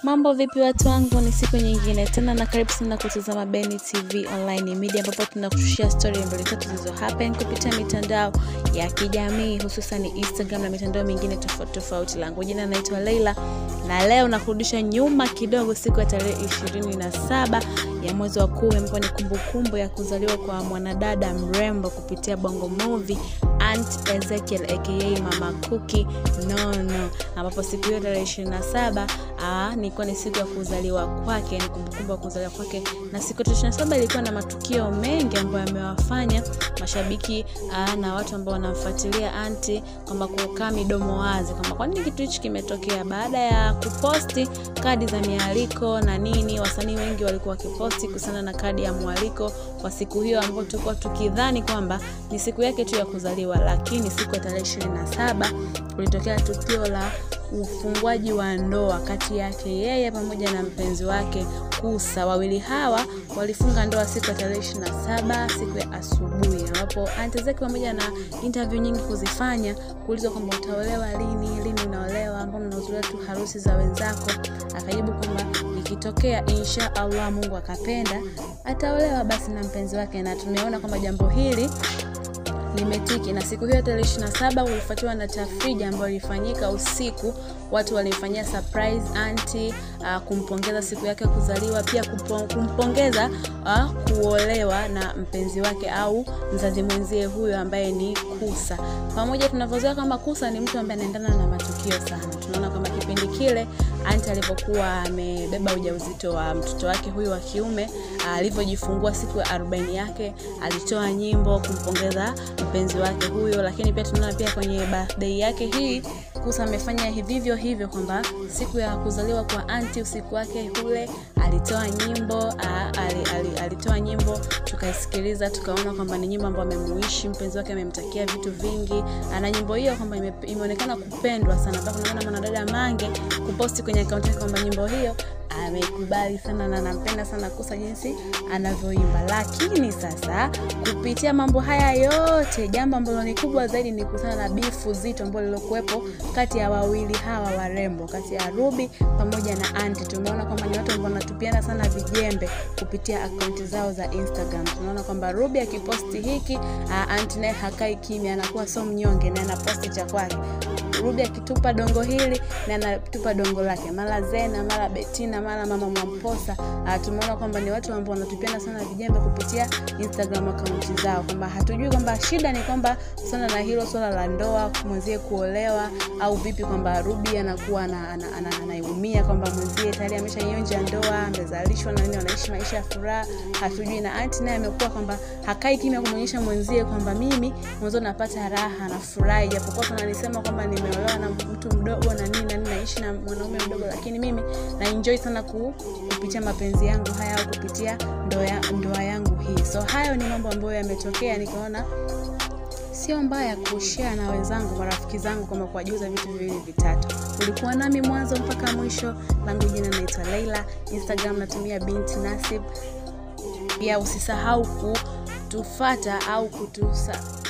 Mambo vipi watu wangu, ni siku nyingine tena na karibu sana kutazama Beni TV online media, ambapo tunakushushia story mbili tatu zilizo happen kupitia mitandao ya kijamii hususan Instagram na mitandao mingine tofauti tofauti. Langu jina naitwa Leila na leo nakurudisha nyuma kidogo, siku ya tarehe ishirini na saba ya mwezi wa kumi, ambapo ni kumbukumbu ya kuzaliwa kwa mwanadada mrembo kupitia Bongo Movie Aunt Ezekiel aka Mama Cookie Nono, ambapo siku hiyo tarehe ishirini na saba nilikuwa ni siku ya kuzaliwa kwake, ni kumbukumbu ya kuzaliwa kwake, na siku ya ishirini na saba ilikuwa na matukio mengi ambayo yamewafanya mashabiki aa, na watu ambao wanamfuatilia anti kwamba kukaa midomo wazi kwamba kwa nini kitu hichi kimetokea. Baada ya kuposti kadi za mialiko na nini, wasanii wengi walikuwa wakiposti kuhusiana na kadi ya mwaliko kwa siku hiyo, ambapo tulikuwa tukidhani kwamba ni siku yake tu ya kuzaliwa, lakini siku ya tarehe ishirini na saba kulitokea tukio la ufunguaji wa ndoa kati yake yeye pamoja na mpenzi wake Kusa. Wawili hawa walifunga ndoa siku ya tarehe ishirini na saba siku ya asubuhi, ambapo anti zake pamoja na interview nyingi kuzifanya, kuulizwa kwamba utaolewa lini, lini unaolewa, ambao unahudhuria tu harusi za wenzako, akajibu kwamba ikitokea insha Allah Mungu akapenda ataolewa basi na mpenzi wake, na tumeona kwamba jambo hili limetiki na siku hiyo tarehe ishirini na saba ulifuatiwa na tafrija ambayo ilifanyika usiku. Watu walimfanyia surprise anti uh, kumpongeza siku yake ya kuzaliwa, pia kumpongeza uh, kuolewa na mpenzi wake au mzazi mwenzie huyo ambaye ni Kusa. Pamoja tunavyozoea kama Kusa ni mtu ambaye anaendana na matukio sana. Tunaona kama kipindi kile anti alipokuwa amebeba ujauzito wa mtoto wake huyu wa kiume, alivyojifungua uh, siku ya arobaini yake alitoa nyimbo kumpongeza mpenzi wake huyo, lakini pia tunaona pia kwenye birthday yake hii Kusa amefanya hivyo hivyo kwamba siku ya kuzaliwa kwa anti usiku wake ule alitoa nyimbo a, ali, ali, alitoa nyimbo tukaisikiliza, tukaona kwamba ni nyimbo ambayo amemuishi mpenzi wake, amemtakia vitu vingi, na nyimbo hiyo kwamba ime, imeonekana kupendwa sana, mpaka unaona mwanadada Mange kuposti kwenye akaunti yake kwamba nyimbo hiyo amekubali sana na anampenda sana Kusa jinsi anavyoimba. Lakini sasa kupitia mambo haya yote, jambo ambalo ni kubwa zaidi ni kuhusiana na bifu zito ambalo lilokuwepo kati ya wawili hawa warembo, kati ya Ruby pamoja na Anti. Tumeona kwamba ni watu ambao wanatupiana sana vijembe kupitia akaunti zao za Instagram. Tunaona kwamba Ruby akiposti hiki, Anti naye hakai kimya, anakuwa so mnyonge na anaposti cha kwake. Ruby akitupa dongo hili na anatupa dongo lake, mara Zena, mara Betina, mara mama Mwamposa. Uh, tumeona kwamba ni watu ambao wanatupiana sana vijembe kupitia Instagram akaunti zao, kwamba hatujui kwamba shida ni kwamba sana na hilo swala la ndoa, mwenzie kuolewa au vipi, kwamba Ruby anakuwa anaumia kwamba mwenzie tayari ameshaionja ndoa, amezalishwa na nini, wanaishi maisha ya furaha, hatujui. Na anti naye amekuwa kwamba hakai kimya kumwonyesha mwenzie kwamba mimi mwanzo napata raha na furahi, japokuwa tunanisema kwamba nimeolewa na mtu mdogo na nini na nini, naishi na mwanaume mdogo, lakini mimi na enjoy sana ku, kupitia mapenzi yangu haya au kupitia ndoa, ndoa yangu hii. So hayo ni mambo ambayo yametokea, nikaona sio mbaya kushare na wenzangu, marafiki zangu, kama kuwajuza vitu viwili vitatu. Ulikuwa nami mwanzo mpaka mwisho. Langu jina naitwa Leila, Instagram natumia binti Nasib. Pia usisahau kutufata au kutusa